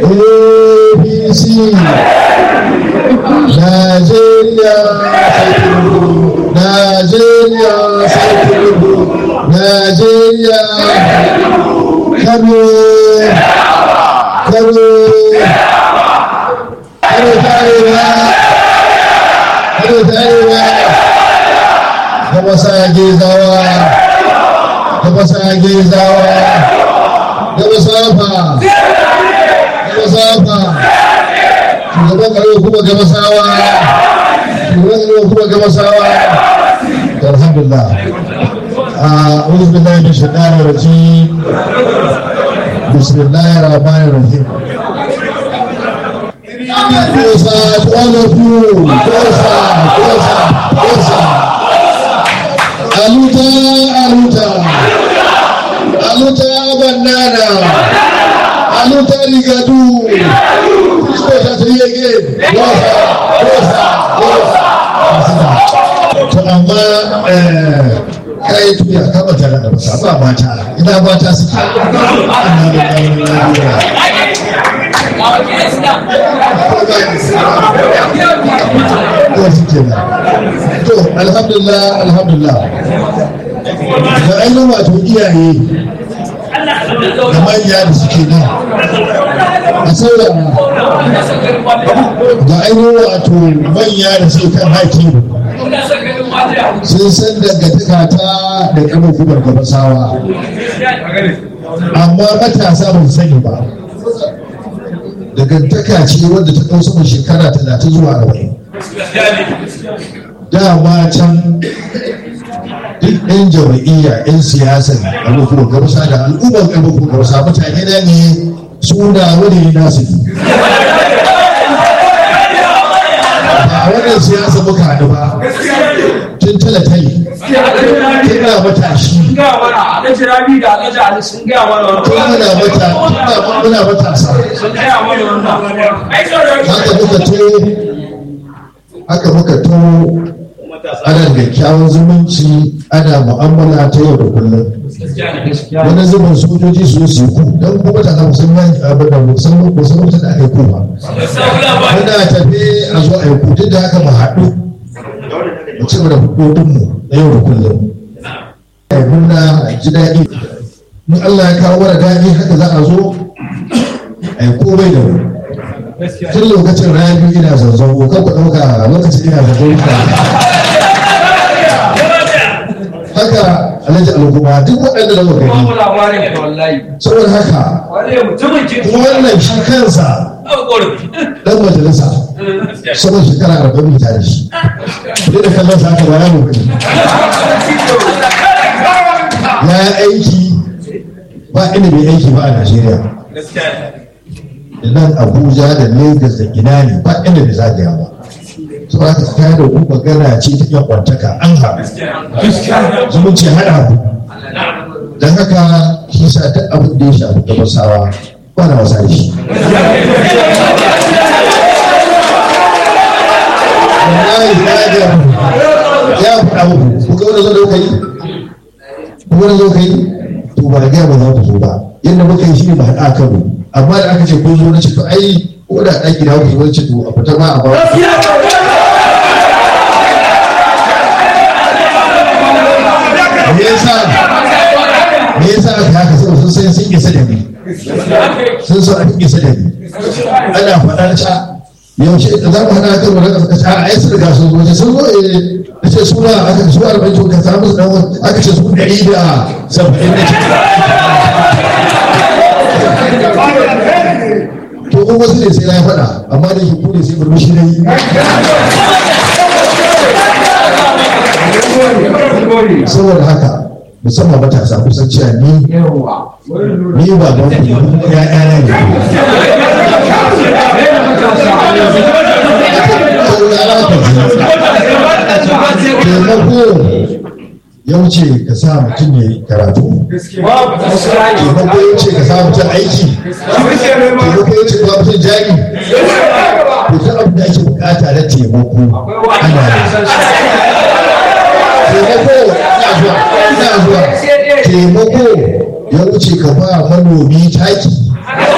apc najeriya sai tinubu najeriya sai tinubu najeriya kano kano kano ta arewa kano ta arewa gaba sa gezawa gaba sa gezawa gaba safa gaba safa shugaban kare kuma gaba sawa shugaban kare kuma gaba sawa alhamdulillah أعوذ بالله من الشيطان الرجيم بسم الله الرحمن الرحيم Kosa, all of you, Kosa, Kosa, Kosa. Aluta, Aluta, Aluta banana, Aluta ligadu. Please Kosa, three again. Kosa, Kosa, Kosa. To amma kai tuya kama tare da basa ba mata ina mata suke to alhamdulillah alhamdulillah da ainihin wato iyaye da manya da suke nan a saurara da ainihin wato manya da suke kan haƙi sun san dangantaka ta da kamar kubar gabasawa amma matasa ba su sani ba dangantaka ce wadda ta ɗau sama shekara talatin zuwa arba'in dama can duk ɗan jama'iyya 'yan siyasa abubuwan gabasa da al'ummar abubuwan gabasa mutane na ne suna wani nasu ne ba wannan siyasa muka haɗu ba tun talatali kina matashi tun muna mata tun muna matasa haka muka to haka muka to ana da kyawun zumunci ana mu'amala ta yau da kullum wani zubin sojoji su su ku don kuma ta zama sun yi abin da musamman musamman da aka yi kuma muna tafe a zo a yi ku duk da haka mu haɗu mu ci da hudodinmu na yau da kullum ya nuna a ji daɗi in Allah ya kawo mana daɗi haka za a zo a yi komai da mu tun lokacin rayu ina zanzan kan ku ɗauka lokacin ina zanzan haka alhaji al'umma duk waɗanda da muka gani saboda haka kuma wannan shi kansa dan majalisa saboda shekara arba'in ta da shi duk da kallon sa haka ba ya mutu ya yi aiki ba inda bai aiki ba a Najeriya da nan Abuja da Lagos da ina ne ba inda bai zagaya ba su ba ka kaya da ku magana ce ta yan kwantaka an haɗu zumunci haɗa ku don haka shi sa duk abin da ya shafi gabasawa ba na wasa da shi wallahi na ga ya faɗa muku ku ga wani zo da kuka yi ku wani zo ka yi to ba da gaya ba za ku zo ba yadda muka yi shi ne ba haɗa kano amma da aka ce kun zo na ce to ai ko da ɗan gida ku zo na ce to a fita ma a ba me yasa me yasa aka haka saboda sun san sun isa da ni sun san an isa da ni ana faɗa ta yaushe da za mu hana kan wani ƙasa ƙasa a yasu riga sun zo sun zo eh da ce suna aka ce su arba'in to ka samu dan wani aka ce su ɗari da saba'in da to kuma wasu ne sai na faɗa amma da shi ku ne sai murmushi na yi saboda haka musamman matasa kusan cewa ni ni ba don ku ya yana ne taimako ya wuce ka sa mutum ya yi karatu taimako ya wuce ka sa mutum aiki taimako ya wuce ka mutum jari to ta abu da ake bukata na taimako ana yi taimako ina zuwa ina zuwa taimako ya wuce ka ba manomi taki